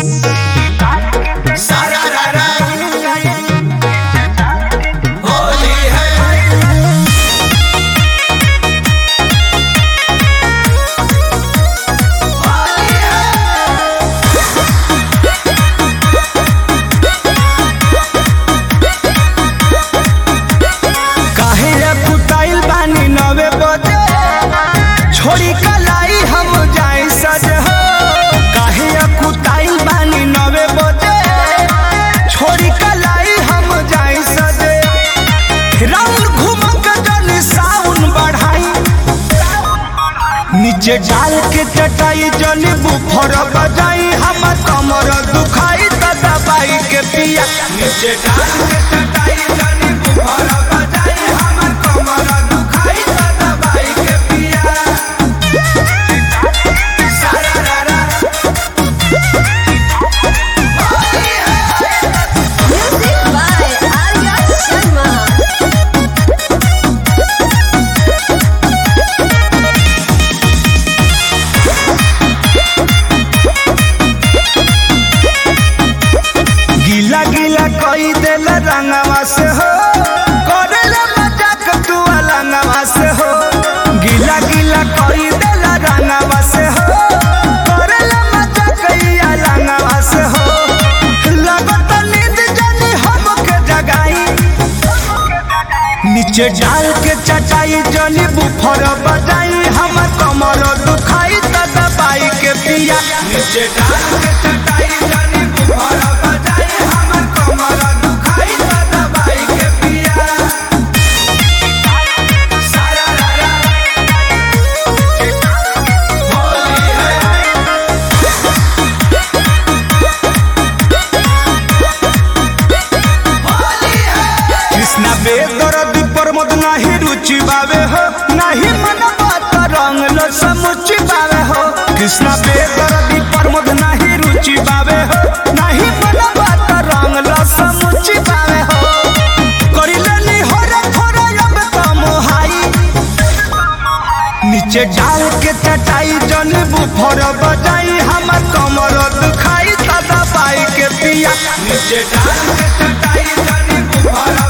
सारा रारा होली है होली है काहे कुटाइल बानी नवे बजे छोड़ी कलाई हम जाए सज हो काहे कुटाइल बानी नवे बजे छोड़ी कलाई हम जाए सजे राउंड घूम के जन साउन बढ़ाई नीचे डाल के चटाई जन बुफर बजाई हम कमर दुखाई त दबाई के पिया नीचे डाल के चटाई जानी बुखार बजाई हमर कमर दुखाई त दबाई के पिया सारा रारा होली है Music by Arya Sharma. गीला गीला कोई दिल रंगवा से हो करेला मजाक तू अलंगवा से हो गीला गीला कोई दिल रंगवा से हो करेला मजाक ई अलंगवा से हो लगत नींद जानी हमके जगाई नीचे डाल के चटाई जनी बुफर बजाई हम कमर दुखाई त दबाई के पिया नीचे डाल के चटाई जानी बुखार बजाई हमर कमर दुखाई त दबाई के पिया सारा रारा होली है होली है कृष्णा बेदरदी प्रमोद नाही रुचि बावे हो नाही मन बात रंग लो समुचि बावे हो कृष्णा बेदरदी प्रमोद नाही रुचि बावे हो नाही मन बात रंग लो समुचि बावे हो करिले नी होरे थोरे अब तो मोहाई नीचे डाल के चटाई जन बुफर बजाई हमर कमर दुखाई त दबाई के पिया नीचे डाल के चटाई जानी बुखार